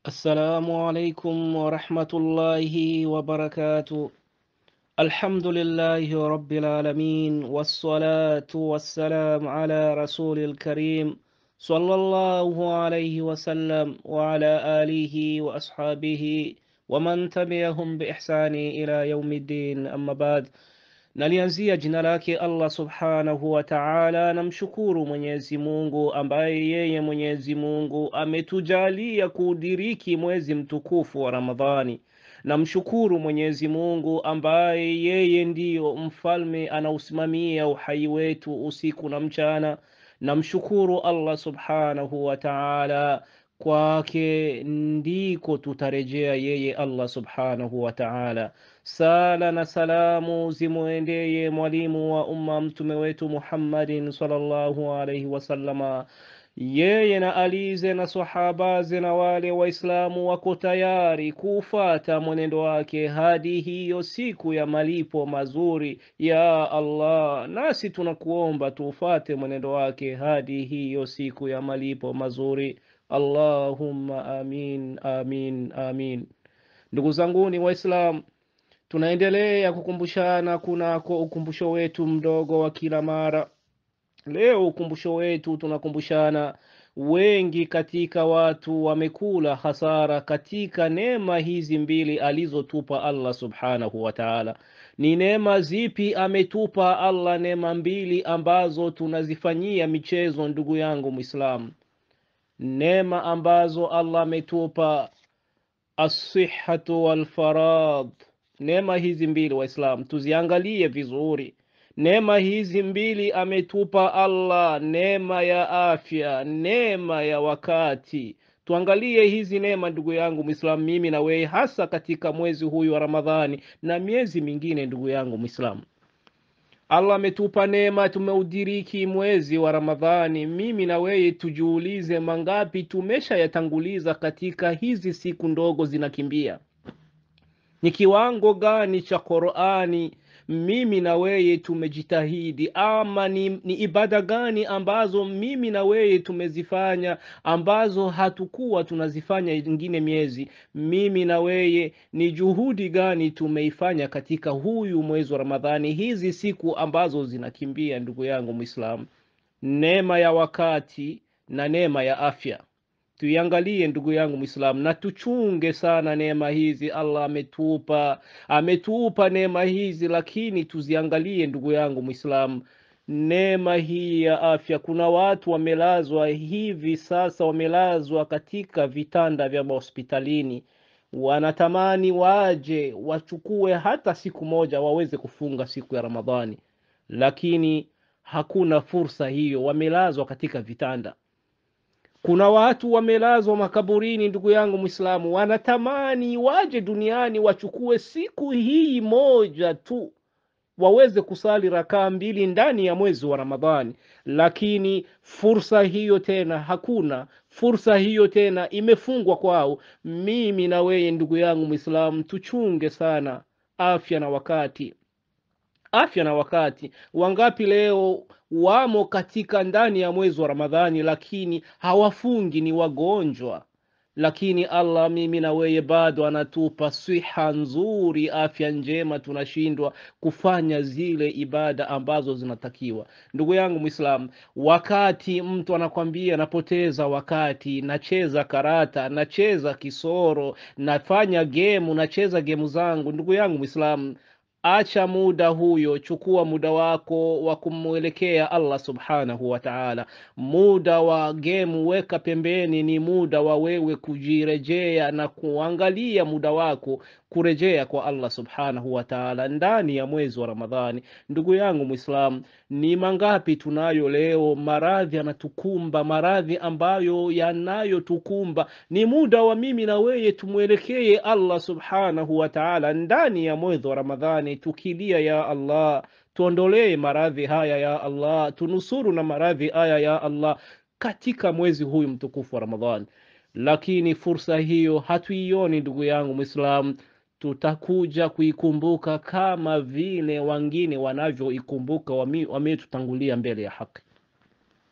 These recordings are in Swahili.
السلام عليكم ورحمة الله وبركاته الحمد لله رب العالمين والصلاة والسلام على رسول الكريم صلى الله عليه وسلم وعلى آله وأصحابه ومن تبعهم بإحسان إلى يوم الدين أما بعد Nalianzia jina lake Allah subhanahu wa ta'ala. Namshukuru Mwenyezi Mungu ambaye yeye Mwenyezi Mungu ametujalia kuudiriki mwezi mtukufu wa Ramadhani. Namshukuru Mwenyezi Mungu ambaye yeye ndiyo mfalme anausimamia uhai wetu usiku na mchana. Namshukuru Allah subhanahu wa ta'ala kwake ndiko tutarejea yeye Allah subhanahu wa ta'ala. Sala na salamu zimwendeye mwalimu wa umma mtume wetu Muhammadin sallallahu alaihi wasallama, yeye na alize na sahabaze na wale Waislamu wako tayari kuufata mwenendo wake hadi hiyo siku ya malipo mazuri. Ya Allah, nasi tunakuomba tuufate mwenendo wake hadi hiyo siku ya malipo mazuri. Allahumma amin, amin, amin. Ndugu zanguni Waislamu, tunaendelea kukumbushana kunako ukumbusho wetu mdogo wa kila mara. Leo ukumbusho wetu tunakumbushana, wengi katika watu wamekula hasara katika neema hizi mbili alizotupa Allah subhanahu wa ta'ala. Ni neema zipi ametupa Allah? Neema mbili ambazo tunazifanyia michezo, ndugu yangu Muislamu. Neema ambazo Allah ametupa assihatu walfarad. Neema hizi mbili Waislamu tuziangalie vizuri. Neema hizi mbili ametupa Allah, neema ya afya, neema ya wakati. Tuangalie hizi neema ndugu yangu Muislamu, mimi na wewe, hasa katika mwezi huyu wa Ramadhani na miezi mingine. Ndugu yangu Muislamu, Allah ametupa neema, tumeudiriki mwezi wa Ramadhani. Mimi na wewe tujiulize, mangapi tumeshayatanguliza katika hizi siku ndogo zinakimbia? Ni kiwango gani cha Qur'ani mimi na wewe tumejitahidi, ama ni, ni ibada gani ambazo mimi na wewe tumezifanya ambazo hatukuwa tunazifanya ingine miezi? Mimi na wewe ni juhudi gani tumeifanya katika huyu mwezi wa Ramadhani, hizi siku ambazo zinakimbia? Ndugu yangu Muislamu, neema ya wakati na neema ya afya tuiangalie ndugu yangu Mwislamu, na tuchunge sana neema hizi Allah ametupa. Ametupa neema hizi, lakini tuziangalie ndugu yangu Mwislamu, neema hii ya afya. Kuna watu wamelazwa hivi sasa, wamelazwa katika vitanda vya mahospitalini, wanatamani waje wachukue hata siku moja waweze kufunga siku ya Ramadhani, lakini hakuna fursa hiyo, wamelazwa katika vitanda kuna watu wamelazwa makaburini, ndugu yangu Mwislamu, wanatamani waje duniani wachukue siku hii moja tu waweze kusali rakaa mbili ndani ya mwezi wa Ramadhani, lakini fursa hiyo tena hakuna. Fursa hiyo tena imefungwa kwao. Mimi na wewe ndugu yangu Mwislamu, tuchunge sana afya na wakati afya na wakati. Wangapi leo wamo katika ndani ya mwezi wa Ramadhani, lakini hawafungi, ni wagonjwa, lakini Allah mimi na wewe bado anatupa siha nzuri, afya njema, tunashindwa kufanya zile ibada ambazo zinatakiwa. Ndugu yangu Mwislamu, wakati mtu anakwambia napoteza wakati, nacheza karata, nacheza kisoro, nafanya gemu, nacheza gemu zangu, ndugu yangu Mwislamu, Acha muda huyo, chukua muda wako wa kumwelekea Allah subhanahu wa ta'ala. Muda wa gemu weka pembeni, ni muda wa wewe kujirejea na kuangalia muda wako kurejea kwa Allah subhanahu wa ta'ala ndani ya mwezi wa Ramadhani. Ndugu yangu Muislamu, ni mangapi tunayo leo? Maradhi yanatukumba, maradhi ambayo yanayotukumba. Ni muda wa mimi na wewe tumwelekee Allah subhanahu wa ta'ala ndani ya mwezi wa Ramadhani, tukilia ya Allah, tuondolee maradhi haya ya Allah, tunusuru na maradhi haya ya Allah katika mwezi huyu mtukufu wa Ramadhani. Lakini fursa hiyo hatuioni, ndugu yangu Muislamu tutakuja kuikumbuka kama vile wengine wanavyoikumbuka wametutangulia mbele ya haki.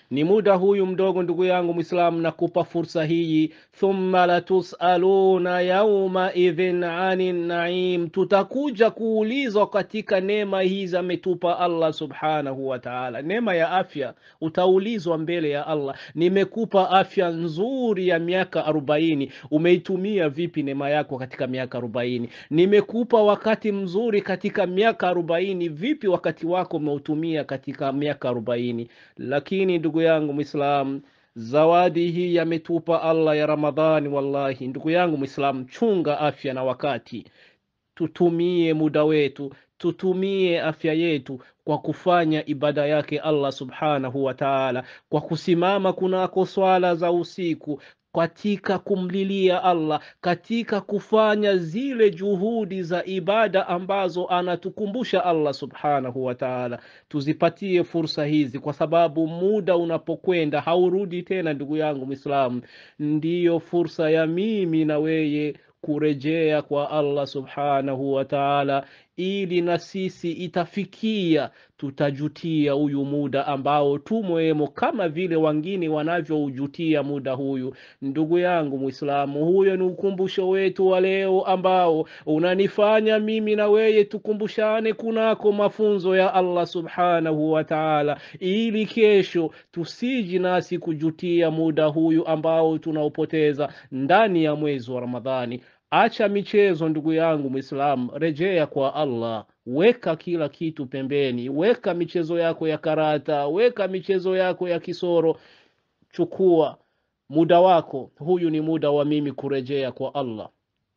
ni muda huyu mdogo ndugu yangu mwislamu nakupa fursa hii thumma latusaluna yauma idhin ani naim tutakuja kuulizwa katika neema hizi ametupa allah subhanahu wa taala neema ya afya utaulizwa mbele ya allah nimekupa afya nzuri ya miaka arobaini umeitumia vipi neema yako katika miaka arobaini nimekupa wakati mzuri katika miaka arobaini vipi wakati wako umeutumia katika miaka arobaini lakini ndugu yangu mwislamu zawadi hii yametupa allah ya ramadhani wallahi ndugu yangu mwislamu chunga afya na wakati tutumie muda wetu tutumie afya yetu kwa kufanya ibada yake allah subhanahu wa taala kwa kusimama kunako swala za usiku katika kumlilia allah katika kufanya zile juhudi za ibada ambazo anatukumbusha allah subhanahu wa taala tuzipatie fursa hizi kwa sababu muda unapokwenda haurudi tena ndugu yangu mwislamu ndiyo fursa ya mimi na weye kurejea kwa allah subhanahu wa taala ili na sisi itafikia tutajutia huyu muda ambao tumwemo kama vile wengine wanavyoujutia muda huyu ndugu yangu mwislamu huyo ni ukumbusho wetu wa leo ambao unanifanya mimi na weye tukumbushane kunako mafunzo ya allah subhanahu wa taala ili kesho tusiji nasi kujutia muda huyu ambao tunaopoteza ndani ya mwezi wa ramadhani acha michezo ndugu yangu mwislamu rejea kwa allah weka kila kitu pembeni weka michezo yako ya karata weka michezo yako ya kisoro chukua muda wako huyu ni muda wa mimi kurejea kwa allah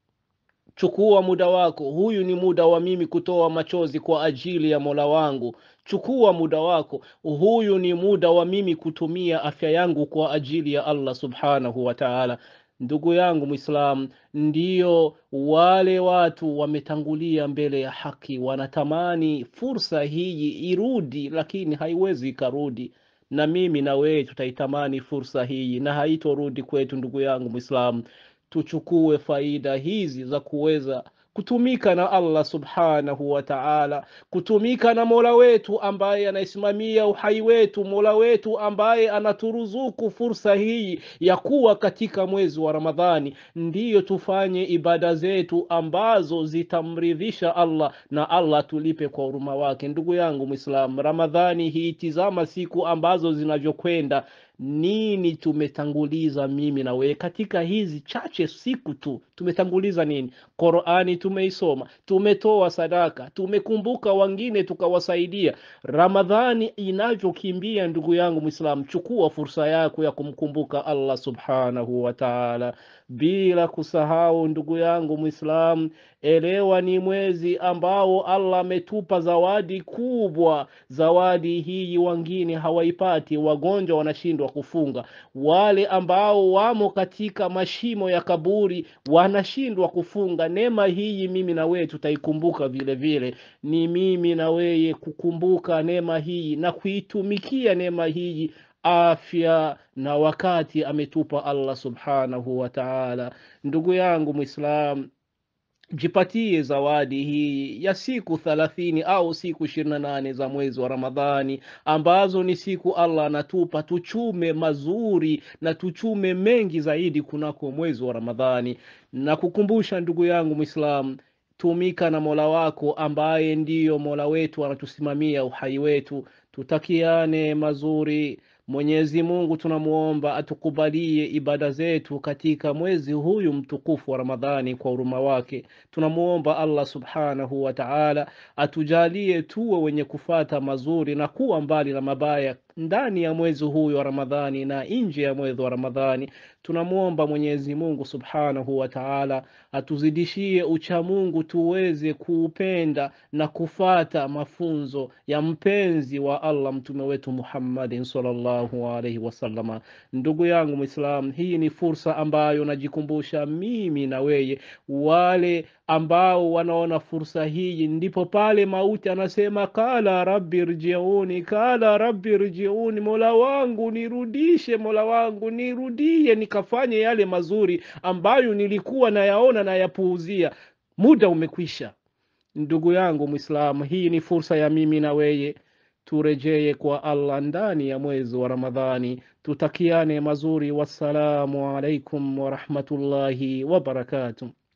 chukua muda wako huyu ni muda wa mimi kutoa machozi kwa ajili ya mola wangu chukua muda wako huyu ni muda wa mimi kutumia afya yangu kwa ajili ya allah subhanahu wa taala ndugu yangu mwislamu ndiyo wale watu wametangulia mbele ya haki wanatamani fursa hii irudi lakini haiwezi ikarudi na mimi na wewe tutaitamani fursa hii na haitorudi kwetu ndugu yangu mwislamu tuchukue faida hizi za kuweza kutumika na allah subhanahu wa taala kutumika na mola wetu ambaye anaisimamia uhai wetu mola wetu ambaye anaturuzuku fursa hii ya kuwa katika mwezi wa ramadhani ndiyo tufanye ibada zetu ambazo zitamridhisha allah na allah tulipe kwa huruma wake ndugu yangu mwislam ramadhani hii tizama siku ambazo zinavyokwenda nini tumetanguliza mimi na wewe katika hizi chache siku tu tumetanguliza nini qurani tumeisoma tumetoa sadaka tumekumbuka wengine tukawasaidia ramadhani inavyokimbia ndugu yangu mwislamu chukua fursa yako ya kumkumbuka allah subhanahu wa taala bila kusahau ndugu yangu mwislamu elewa ni mwezi ambao allah ametupa zawadi kubwa zawadi hii wengine hawaipati wagonjwa wanashindwa kufunga wale ambao wamo katika mashimo ya kaburi wanashindwa kufunga neema hii mimi na wewe tutaikumbuka vile vile ni mimi na weye kukumbuka neema hii na kuitumikia neema hii afya na wakati ametupa allah subhanahu wa taala ndugu yangu mwislam jipatie zawadi hii ya siku thalathini au siku ishirini na nane za mwezi wa ramadhani ambazo ni siku allah anatupa tuchume mazuri na tuchume mengi zaidi kunako mwezi wa ramadhani na kukumbusha ndugu yangu mwislamu tumika na mola wako ambaye ndiyo mola wetu anatusimamia uhai wetu tutakiane mazuri mwenyezi mungu tunamuomba atukubalie ibada zetu katika mwezi huyu mtukufu wa ramadhani kwa huruma wake tunamuomba allah subhanahu wa taala atujalie tuwe wenye kufata mazuri na kuwa mbali na mabaya ndani ya mwezi huyu wa ramadhani na nje ya mwezi wa ramadhani tunamwomba mwenyezi mungu subhanahu wa taala atuzidishie uchamungu tuweze kuupenda na kufata mafunzo ya mpenzi wa allah mtume wetu muhammadin salllahu alaihi wasalama ndugu yangu mwislam hii ni fursa ambayo najikumbusha mimi na weye wale ambao wanaona fursa hii ndipo pale mauti anasema kala rabbi rjiuni kala rabbi rjiuni mola wangu nirudishe mola wangu nirudie nikafanye yale mazuri ambayo nilikuwa nayaona nayapuuzia muda umekwisha ndugu yangu mwislamu hii ni fursa ya mimi na weye turejee kwa Allah ndani ya mwezi wa Ramadhani. Tutakiane mazuri. Wassalamu alaikum warahmatullahi wabarakatuh.